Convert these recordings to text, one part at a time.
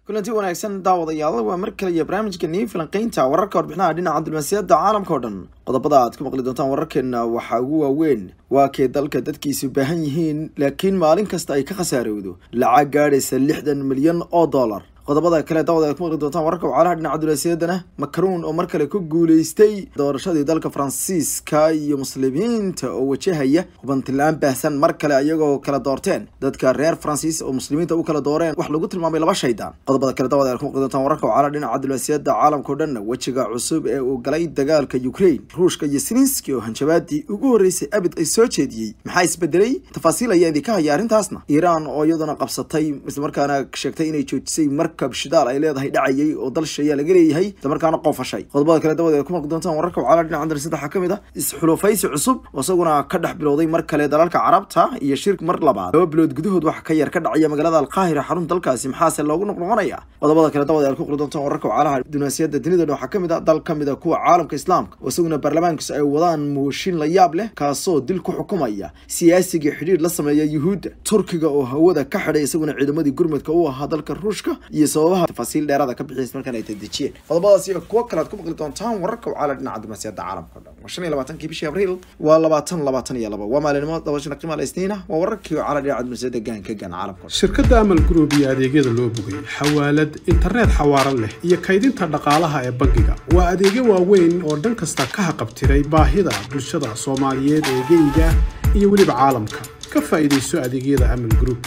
kulanti wanaagsan daawadayaal waa mar kale iyo barnaamijka nii filanqeynta wararka warbixinaha dhinaca diblomaasiyadda caalamka oo dhan qodobada aad ku maqli doontaan wararkeena waxaa ugu waaweyn waa kee dalka dadkiisu baahan yihiin laakiin maalin kasta ay ka khasaarowdo lacag gaadhaysa lixdan milyan oo dollar qodobada kale daawad aad ku maqli doontaan wararka wacalaha dhinaca diblomaasiyaddana macron oo mar kale ku guuleystay doorashadii dalka faransiiska iyo muslimiinta oo wajahaya hubantilaan baahsan mar kale ayagoo kala doorteen dadka reer faransiis oo muslimiinta u kala dooreen wax lagu tilmaamay laba shaydaan qodobada kale daawad aad ku maqli doontaan wararka wacalaha dhinaca diblomaasiyadda caalamka o dhan wejiga cusub ee uu galay dagaalka ukraine ruushka iyo siniski oo hanjabaadii ugu horreysay abid ay soo jeediyey maxaa isbedelay tafaasiil ayaa idinka haya arrintaasna iiraan oo iyaduna qabsatay islamarkaana sheegtay inay joojisay markab shidaal ay leedahay dhacayay oo dal shayaa laga leeyahay islamarkaana qoofashay qodobada kale dabad ay ku maqli doontaan wararka wacala dhinaca darasada waxaa kamid ah isxulufaysi cusub oo isaguna ka dhex bilowday mar kale dalalka carabta iyo shirk mar labaad laba bilood gudahood waxa ka yar ka dhacaya magaalada alqaahira xarun dalkaasi maxaase loogu noqnoqonaya qodobada kale dabad ay ku maqli doontaan wararka wacalaha dunaasiyada dunida waxaa kamid ah dal kamid a kuwa caalamka islaamka oo isaguna baarlamaankiisu ay wadaan mooshin la yaab leh kaasoo dil ku xukumaya siyaasigii xidhiir la sameeya yuhuudda turkiga oo hawada ka xidhay isaguna ciidamadii gurmudka u ahaa dalka ruushka iyo sababaha tafaasiil dheeraada ka bixiyay markaan ay tadejiyeen qodobadaas iyo kuwo kale aad ku maqli doontaan wararka wacala dhinaca diblomaasiyadda caalamka o dhan waa shan iyo labaatankii bishii abriil waa labaatan labaatan iyo laba waa maalinimo dabashana qiimaha isniina waa wararkii wacala dhinaca diblomaasiyadda gaanka gaan caalamka shirkadda amal group iyo adeegyada loo bogay xawaalad internet xawaaran leh iyo kaydinta dhaqaalaha ee bangiga waa adeegyo waaweyn oo dhan kasta ka haqabtiray baahida bulshada soomaaliyeed ee geyga iyo weliba caalamka ka faa'iidayso adeegyada amal group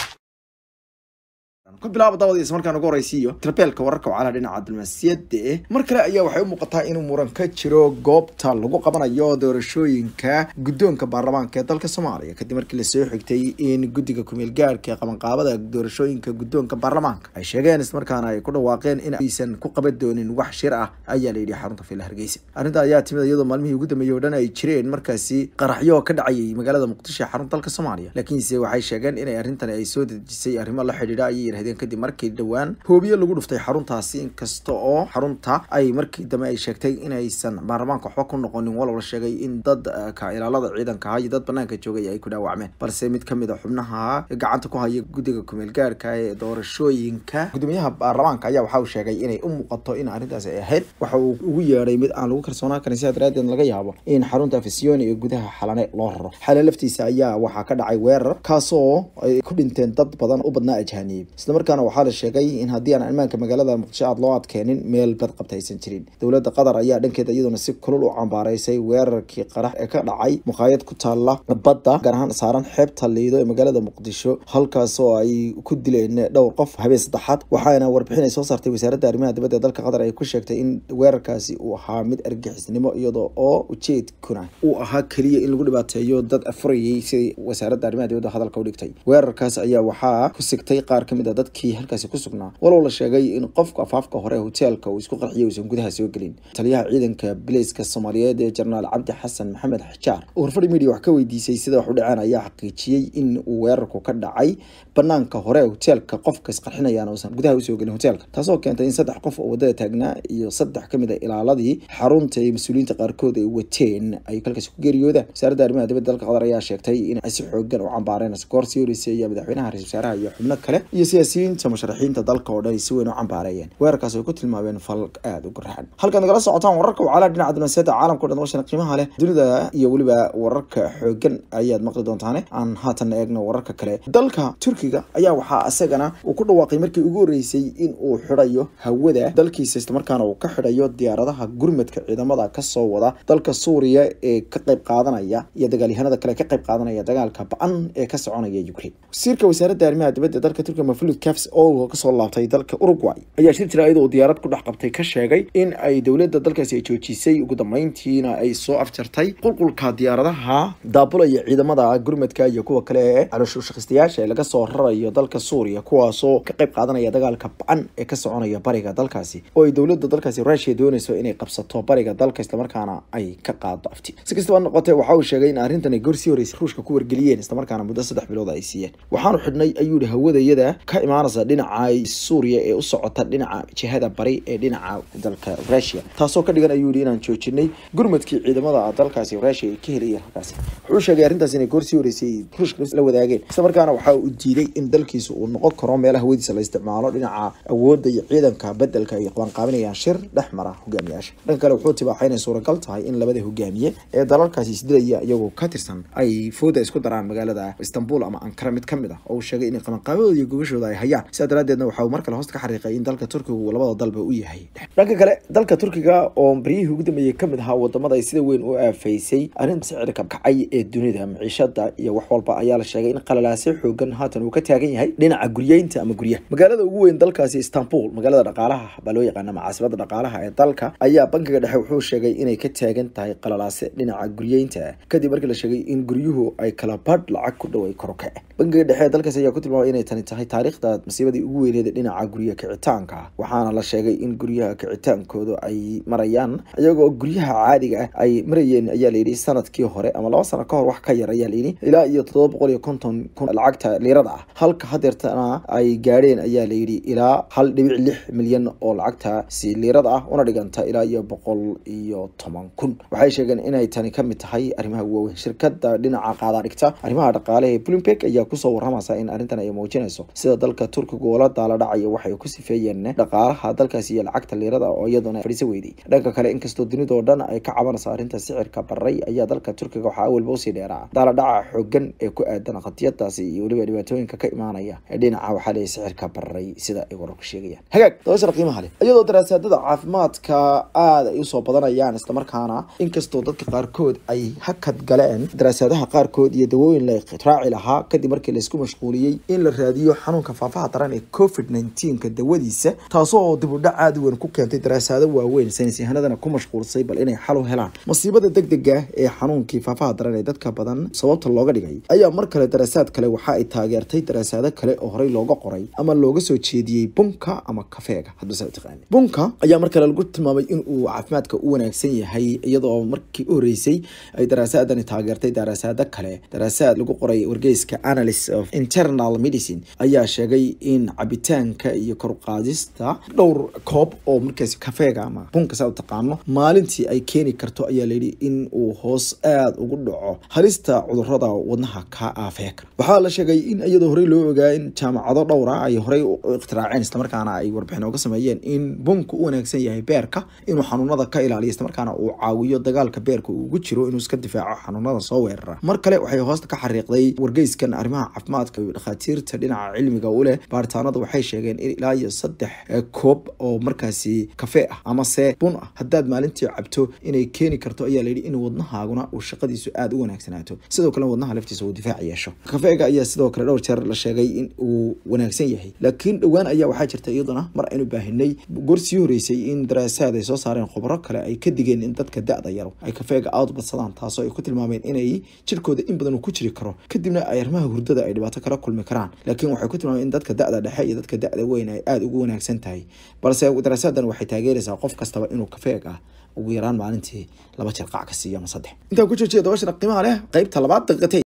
ku bilaaba daawadiis markaan ugu horeysiiyo trabeelka wararka wacalaha dhinaca diblomaasiyadda eh mar kale ayaa waxay u muuqataa inuu muran ka jiro goobta lagu qabanayo doorashooyinka guddoonka baarlamaanka ee dalka soomaaliya kadib markii lasoo xigtay in guddiga kumeel gaarhka ee qabanqaabada doorashooyinka guddoonka baarlamaanka ay sheegeen ismarkaana ay ku dhawaaqeen in aysan ku qaban doonin wax shir ah ayaa la yidhi xarunta fiila hargeysa arrinta ayaa timid iyadoo maalmihii ugu dambeeyey oo dhan ay jireen markaasi qaraxyo ka dhacayay magaalada muqdisho ee xarunta dalka soomaaliya laakiinse waxay sheegeen in arrintan ay soo dejisay arrimo la xidhiidha ayay yidhahdeen kadib markii dhowaan hoobiye lagu dhuftay xaruntaasi inkasta oo xarunta ay markii dambe ay sheegtay inaysan baarlamaanka waxba ku noqonin walow la sheegay in dad ka ilaalada ciidanka ah iyo dad banaanka joogay ay ku dhaawacmeen balse mid kamid a xubnaha gacanta ku haya guddiga kumeel gaarka ee doorashooyinka gudoomiyaha baarlamaanka ayaa waxa uu sheegay inay u muuqato in arrintaasi ay ahayd waxa uu ugu yeedhay mid aan lagu kalsoonaan karin sidaa daraadeed laga yaabo in xarunta fisioni ee gudaha xalane loo raro xale laftiisa ayaa waxaa ka dhacay weerar kaasoo ay ku dhinteen dad badan u badnaa ajhaniyey islamarkaana waxaa la sheegay in haddii aan ammaanka magaalada muqdisho aad loo adkeenin meel bad qabta aysan jirin dowladda qatar ayaa dhankeeda iyaduna si kulul u cambaaraysay weerarkii qarax ee ka dhacay muqaayad ku taala badda gaar ahaan saaran xeebta liido ee magaalada muqdisho halkaas oo ay ku dileen dhowr qof habeen saddexaad waxaana warbixin ay soo saartay wasaaradda arrimaha dibadda ee dalka qatar ay ku sheegtay in weerarkaasi uu ahaa mid argixisnimo iyadoo oo ujeedkuna uu ahaa keliya in lagu dhibaateeyo dad afurayay siday wasaaradda arrimaha dibadda hadalka u dhigtay weerarkaas ayaa waxaa ku sigtay qaar kamid a dadkii halkaasi ku sugnaa walow la sheegay in qofka afaafka hore hoteelka uu isku qarxiyay uusan gudaha soo gelin taliyaha ciidanka bileyska soomaaliyeed ee jenaraal cabdi xasan maxamed xajaar oo horfadhi media wax ka weydiisay sida wax u dhaceen ayaa xaqiijiyey in uu weerarku ka dhacay banaanka hore hoteelka qofka isqarxinayaan uusan gudaha usoo gelin hoteelka taasoo keentay in saddex qof oo wadada taagnaa iyo saddex kamid a ilaaladii xarunta ee mas-uuliyiinta qaarkood ay wateen ay halkaasi ku geeriyoodaan wasaaradda arrimaha dibadda dalka qatar ayaa sheegtay in ay si xoogan u cambaareen goor sii horeysay iyo madaxweynaha ra-isul wasaaraha iyo xubno kale iyo siyaasiyiinta musharaxiinta dalka oo dhan ay si weyn u cambaareeyeen weerarkaas ay ku tilmaameen fal aada u garaxan halkaad nagala socotaan wararka wacalaha dhinaca diblomaasiyadda caalamka o dhan washana qiimaha leh dunida iyo weliba wararka xoogan ayaad maqli doontaane aan haatan eegno wararka kale dalka turkiga ayaa waxaa isagana uu ku dhawaaqay markii ugu horreysay in uu xidhayo hawada dalkiisa islamarkaana uu ka xidhayo diyaaradaha gurmadka ciidamada kasoo wada dalka suuriya ee ka qayb qaadanaya iyo dagaalyahanada kale ka qayb qaadanaya dagaalka ba-an ee ka soconaya ukraine wasiirka wasaaradda arrimaha dibadda dalka turkiga maflud cafs oo kasoo laabtay dalka uruguay ayaa shir jira iyadoo diyaarad ku dhex qabtay ka sheegay in ay dowladda dalkaasi ay joojisay ugu dambeyntiina ay soo afjartay qulqulka diyaaradaha daabulaya ciidamada gurmadka iyo kuwa kale ee calooshushaqaystayaasha ee laga soo rarayo dalka suuriya kuwaasoo ka qayb qaadanaya dagaalka ba-an ee ka soconaya bariga dalkaasi oo ay dowladda dalkaasi rushia doonayso inay qabsato bariga dalka islamarkaana ay ka qaado afti si kastaba noqotee waxa uu sheegay in arrintan ay gorsii horreysay ruushka ku wargeliyeen islamarkaana muddo saddex bilood ay siiyeen waxaanu xidhnay ayuu yihi hawadayada ka imaanaysa dhinaca suuriya ee u socota dhinaca jihada bari ee dhinaca dalka rushia taasoo ka dhigan ayuu yihi inaan joojinay gurmadkii ciidamada dalkaasi rushia ay ka helayeen halkaasi wuxuu sheegay arrintaas inay goorsii horeysay ruushka la wadaageen islamarkaana waxa uu diiday sheegay in dalkiisa uu noqon karo meelaha hawadiisa la isticmaalo dhinaca awoodda iyo ciidanka bedelka ay qabanqaabinayaan shir dhex mara hogaamiyaasha dhanka kale wuxuu tibaaxay inay suuragal tahay in labada hogaamiye ee dalalkaasi isdilaya iyagoo ka tirsan ay fooda isku daraan magaalada istanbul ama ankara mid kamid ah oo uu sheegay in qabanqaabadooda iyo gogashooda ay hayaan sidaa daraadeedna waxa uu mar kale hoosta ka xariiqay in dalka turkiga uu labada dalba u yahay dhanka kale dalka turkiga oo baryihii ugu dambeeyey kamid ahaa wadamada ay sida weyn u aafaysay arrinta sicirka kacay ee dunida maciishada iyo wax walba ayaa la sheegay in qalalaasyo xoogan haatan uu ka taagan yahay dhinaca guryeynta ama guryaha magaalada ugu weyn dalkaasi istanbul magaalada dhaqaalaha baa loo yaqaana macaasibada dhaqaalaha ee dalka ayaa bankiga dhexe wuxuu sheegay inay ka taagan tahay qalalaase dhinaca guryeynta kadib markii la sheegay in guryuhu ay kala badh lacag ku dhow ay koroke bankiga dhexe ee dalkaasi ayaa ku tilmaamay inay tani tahay taariikhda masiibadii ugu weyneed dhinaca gurya kicitaanka waxaana la sheegay in guryaha kicitaankooda ay marayaan iyagoo guryaha caadiga ah ay marayeen ayaa layidhi sanadkii hore ama laba sano kahor wax ka yar ayaa layidhi ilaa iyo toddoba boqol iyo konton kun lacagta liirada ah halka hadeertana ay gaadheen ayaa layidhi ilaa hal dhibic lix milyan oo lacagtaasi liirada ah una dhiganta ilaa iyo boqol iyo toban kun waxay sheegeen inay tani kamid tahay arrimaha waaweyn shirkada dhinaca qaada dhigta arrimaha dhaqaale ee bloomberg ayaa kusoo waramaysa in arrintan ay muujinayso sida dalka turkiga ula daala dhacaya waxay ku sifeeyeen dhaqaalaha dalkaasi iyo lacagta liirada oo iyaduna fadhiisa weyday dhanka kale inkastoo dunidao dhan ay ka cabanayso arrinta sicirka baray ayaa dalka turkiga waxaa awalba usii dheeraa daaladhaca xoogan ee ku aadan qadiyadaasi iyo weliba dhibaatooyinka ka imaanaya ee dhinaca waxaa leeyahy sicirka baray sida ay wararku sheegayaan hagaag dabashara qiimaha leh iyadoo daraasaadada caafimaadka aada ay usoo badanayaan islamarkaana inkastoo dadka qaarkood ay hakad galeen daraasaadaha qaarkood iyo dawooyin la raaci lahaa kadib markii laisku mashquuliyey in la raadiyo xanuunka faafaha daran ee covid nneteen-ka dawadiisa taasoo dib u dhac aada weyn ku keentay daraasaado waaweyn saynis yahanadana ku mashquulsay bal inay xal u helaan masiibada degdega ee xanuunkii faafaha daran ee dadka badan sababta looga dhigay ayaa mar kale daraasaad kale waxa ay taageertay daraasaado kale oo horey looga qoray ama looga soo jeediyey bunka ama kafeega hadbasa taqaani bunka ayaa mar kale lagu tilmaamay in uu caafimaadka u wanaagsan yahay iyadoo markii u horeysay ay daraasaadani taageertay daraasaado kale daraasaad lagu qoray wargeyska analyst of internal medicine ayaa sheegay in cabitaanka iyo koruqaadista dhowr koob oo markaasi kafeega ama bunka saa u taqaano maalintii ay keeni karto ayaa layidhi in uu hoos aada ugu dhaco halista cudurada wadnaha ka aafee kara waxaa la sheegay in iyadoo horey loo ogaa in jaamacado dhowra ay horey u ikhtiraaceen islamarkaana ay warbixin ooga sameeyeen in bunka u wanaagsan yahay beerka inuu xanuunada ka ilaaliyo islamarkaana uu caawiyo dagaalka beerka uu ugu jiro inuu iska difaaco xanuunada soo weerara mar kale waxay hoosta ka xariiqday wargeyskan arrimaha caafimaadka iyo dhakhaatiirta dhinaca cilmiga u leh baaritaanadu waxay sheegeen in ilaa iyo saddex koob oo markaasi kafee ah amase bun ah haddaad maalintii cabto inay keeni karto ayaa layidhi in wadnahaaguna uu shaqadiisu aada u wanaagsanaato sidoo kale wadnaha laftiisa uu difaac yeesho kafeega ayaa sidoo kale dhowr jeer la sheegay in uu wanaagsan yahay laakiin dhowaan ayaa waxaa jirta iyaduna mar aynu baahinay goor sii horeysay in daraasaad ay soo saareen khubaro kale ay ka digeen in dadka da-da yaro ay kafeega aada u badsadaan taasoo ay ku tilmaameen inay jirkooda in badan uu ku jiri karo kadibna ay arrimaha hurdada ay dhibaato kala kulmi karaan laakiin waxay ku tilmaameen in dadka da-da dhexe iyo dadka da-da weyn ay aada ugu wanaagsan tahay balse daraasadan waxay taageeraysaa qof kastaba inuu kafeeg ah ugu yaraan maalintii laba jeer qac ka siiyo ama saddex intaan ku joojiya dabashana qiimaha leh qeybta labaad daqiiqatay